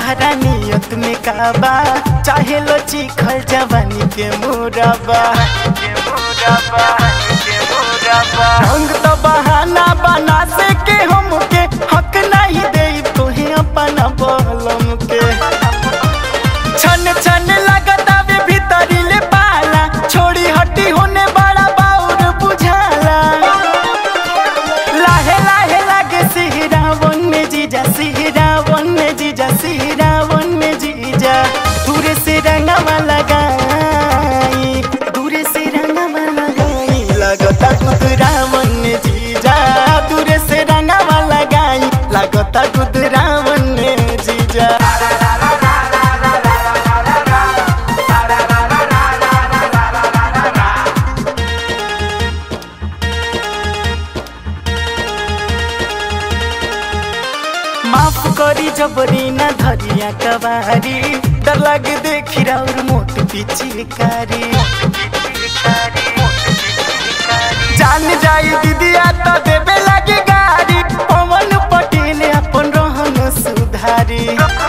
तहरा नियत में काबा चाहे लो चिखल जवानी के मुरबा रंग तो बहाना बना से के हमके हक नहीं दे तोहे अपना बलम के छन छन लगता वे भीतरी ले पाला छोड़ी हटी होने बड़ा बाउर बुझाला लाहे लाहे लागे सिहरा वन में जीजा सिहरा वन में जीजा सिहरा वन में जीजा दूर से रंगवा लगाई दूर से रंगवा लगाई लगता कुदरा वन में जीजा दूर से रंगवा लगाई लगता कुदरा वन में जीजा माफ करी जबरी ना धरिया कवारी डर लागे देखी और मोट पिचकारी जान जाई दीदिया तो देवे लगे गाड़ी पवन पटेल अपन रहन सुधारी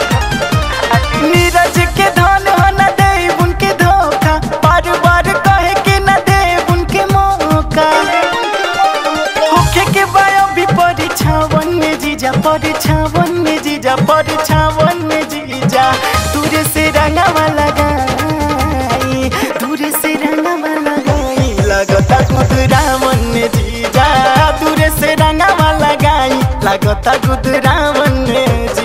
नीरज के धन हो न दे उनके धोखा बार बार कहे के न दे उनके मौका होखे के बायो भी परीक्षावन में जीजा परीक्षावन में जीजा परीक्षावन में जीजा दूर से रंगवा लगाई दूर से रंगवा लगाई लगता गुदरावन में जीजा दूर से रंगवा लगाई लगता गुदरावन में